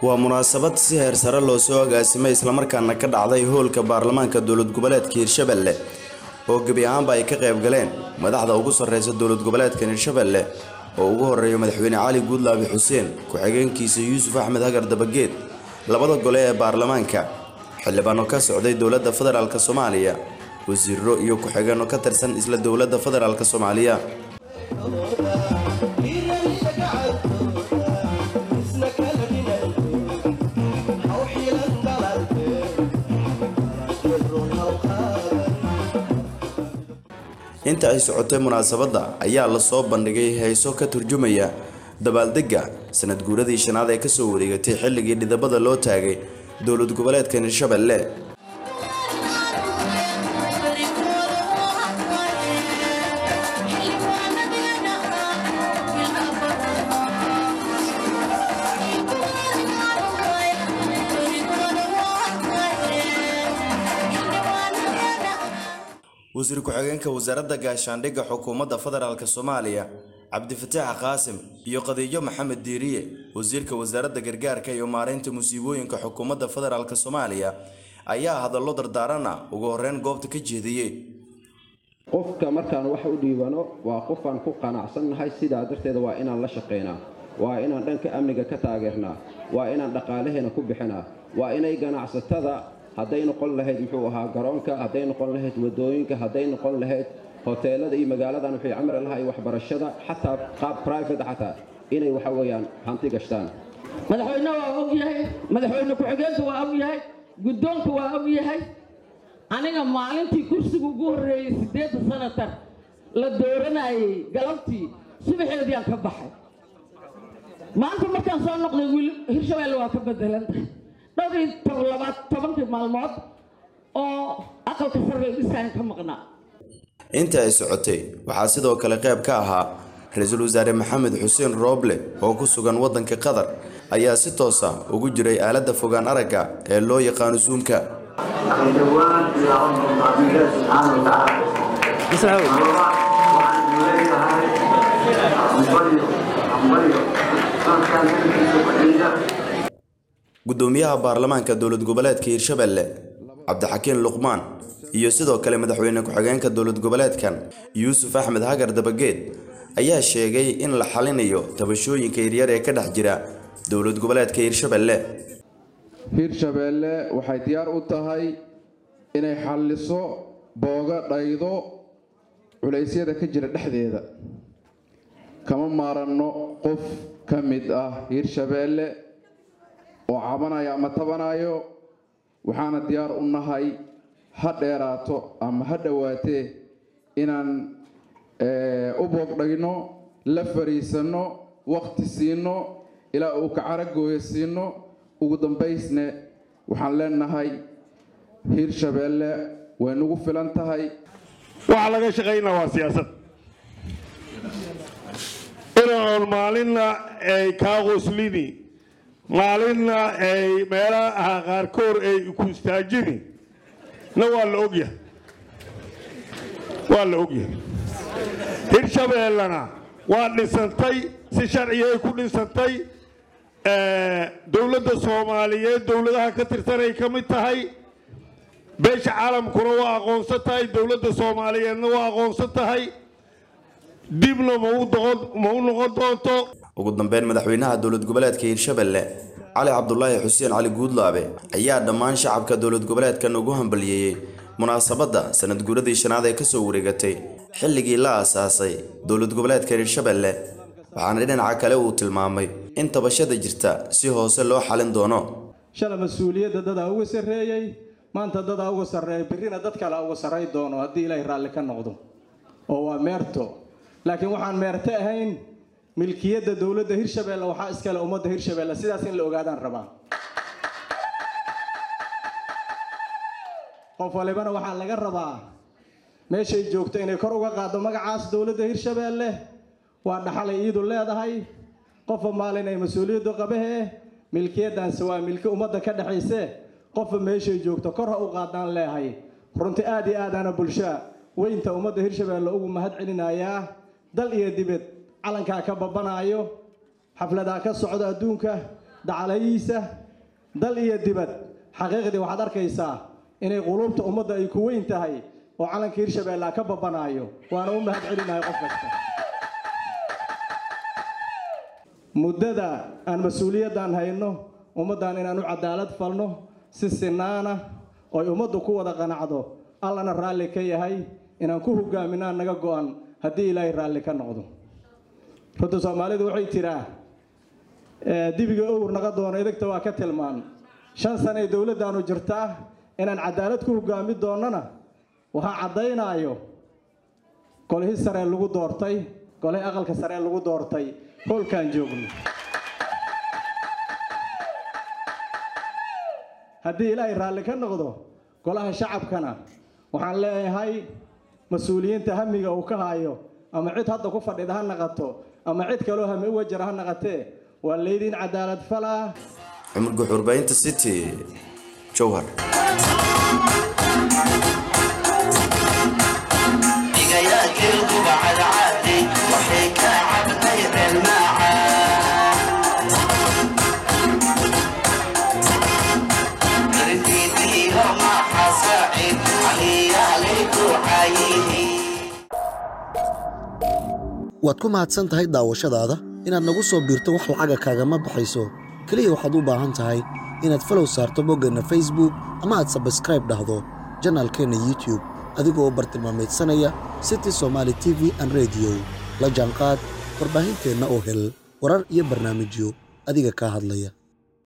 waa munaasabad si heer sare loo soo agaasimay islamarkaana ka dhacday hoolka baarlamaanka dowlad goboleedka hirshabelle oo gebi ahaanba ay ka qayb galeen madaxda ugu sarreysa dowlad goboleedkan hirshabelle oo ugu horeeya madaxweyne cali guudlaabi xuseen ku-xigeenkiisa yuusuf axmed hagar dabageed labada gole ee baarlamaanka xildhibaano ka socday dowladda federaalk soomaaliya wasiiro iyo ku-xigeenno ka tirsan isla dowladda federaalk soomaaliya inta ay socotay munaasabadda ayaa lasoo bandhigay heeso ka turjumaya dabaaldegga sanad guuradii shanaad ee kasoo wareegatay xilligii dhidabada loo taagay dowlad goboleedkan hirshabelle wasiir ku-xigeenka wasaaradda gaashaandhigga xukuumadda federaalk soomaaliya cabdifataax qaasim iyo qadiijo maxamed diiriye wasiirka wasaaradda gargaarka iyo maareynta musiibooyinka xukuumadda federaalk soomaaliya ayaa hadallo dardaarana ugu horeyn goobta ka jeediyey qofka markaan wax u dhiibano waa qofaan ku qanacsannahay sidaa darteeda waa inaan la shaqaynaa waa inaan dhanka amniga ka taageernaa waa inaan dhaqaalaheena ku bixinaa waa inay ganacsatada hadday noqon lahayd muxuu ahaa garoonka hadday noqon lahayd wadooyinka hadday noqon lahayd hoteelada iyo magaaladan waxay camri lahay waxbarashada xataa qaab private xataa inay waxa weeyaan hanti gashtaan madaxweyne waa og yahay madaxweyne ku-xigeenka waa og yahay guddoonka waa og yahay aniga maalintii kursiga ugu horreeyey siddeedda sanatar la dooranayay galabtii subaxeediaan ka baxay maanta markaan soo noqday wiil hirshabeelle waa ka bedelantahay dhowr iyo labaad tobankii maalmood oo aqalka sarre dhisaan ka maqnaa inta ay socotay waxaa sidoo kale qayb ka ahaa ra-iisul wasaare maxamed xuseen rooble oo ku sugan waddanka qatar ayaa si toosa ugu jiray aaladda fogaan aragga ee loo yaqaano suumka gudoomiyaha baarlamaanka dowlad goboleedka hirshabelle cabdixakiin luqmaan iyo sidoo kale madaxweyne ku-xigeenka dowlad goboleedkan yuusuf axmed hagar dabageed ayaa sheegay in la xalinayo tabashooyinka yaryar ee ka dhex jira dowlad goboleedka hirshabelle hirshabeelle waxay diyaar u tahay inay xalliso booga dhaydo culaysyada ka jira dhexdeeda kama maaranno qof ka mid ah hirshabeelle oo cabanayo ama tabanayo waxaana diyaar u nahay ha dheeraato ama ha dhowaatee inaan u boogdhayno la fariisanno waqti siino ilaa uu kacaragooyo siino ugu dambaysne waxaan leenahay hiirshabeelle way nagu filan tahay waxaa laga shaqaynaa waa siyaasad inaoon maalinna ay kaa qoslini maalinna ay meelaha qaarkood ay ku istaajini na waa la ogyahay waa la ogyahay hirshabeellena waa dhisantay si sharcigay ku dhisantay dowladda soomaaliyeed dowladaha ka tirsanay ka mid tahay beesha caalamkuna waa aqoonsan tahay dowladda soomaaliyeedna waa aqoonsan tahay dibna ma u noqon doonto ugu dambeyn madaxweynaha dowlad goboleedka hiirshabelle cali cabdulaahi xuseen cali guudlaabe ayaa dhammaan shacabka dowlad goboleedkan ugu hambaliyeeyey munaasabadda sanad guuradii shanaad ee kasoo wareegatay xilligii la aasaasay dowlad goboleedka hiirshabelle waxaana dhinaca kale uu tilmaamay in tabashada jirta si hoose loo xalin doono shala mas-uuliyadda dadaa uga sarreeyey maanta dadaa uga sarreeya birrina dad kale uga sarray doono haddii ilaahay raalli ka noqdo oo waa meerto laakiin waxaan meerto ahayn milkiyadda dowladda hirshabeelle waxaa iskale ummadda hirshabeelle sidaas in la ogaadaan rabaa qof walibana waxaa laga rabaa meeshay joogto inay kor uga qaaddo magacaas dowladda hirshabeelle waa dhaxalay iidu leedahay qofba maalin ay mas-uuliyaddu qabahe milkiyaddaanse waa milki ummadda ka dhexayse qofba meeshay joogto kor ha u qaadaan leehay runti aad iyo aadaana bulshaa weynta ummadda hirshabeelle ugu mahad celinayaa dal iyo dibed calankaa ka babanaayo xafladaa ka socda adduunka dacalayiisa dal iyo dibad xaqiiqdii waxaad arkaysaa inay quluubta ummadda ay ku weyn tahay oo calanka hirshabeelle ka babanaayo waana u mahad celinahay qof kasta muddada aan mas-uuliyaddan hayno ummaddan inaan u cadaalad falno si sinaana ooy ummaddu ku wada qanacdo allana raalli ka yahay inaan ku hogaaminaan naga go-an haddii ilaahay raalli ka noqdo runta soomaalidu waxay tiraa dibiga owr naga doono idagta waa ka tilmaan shan sana ee dowladdaanu jirtaa inaan cadaalad ku hogaami doonnana waxaa caddaynaayo golihii saree lagu doortay golihii aqalka saree lagu doortay hoolkaan joogno haddii ilaahay raalli ka noqdo golaha shacabkana waxaan leeyahay mas-uuliyiinta hamiga uu ka hayo ama cid hadda ku fadhida ha naqato ama cid kaloo hami uga jira ha naqatee waa laydiin cadaalad falaa cumar guxuurbaynta city jowhar waad ku mahadsan tahay daawashadaada inaad nagu soo biirto wax lacaga kaagama baxayso keliya waxaad u baahan tahay inaad falow saarto boggeenna facebook ama aad sabskraib dhahdo janaalkeenna youtube adigoo bartilmaameedsanaya city somaali t v an rediyo la jaanqaad warbaahinteenna oo hel warar iyo barnaamijyo adiga kaa hadlaya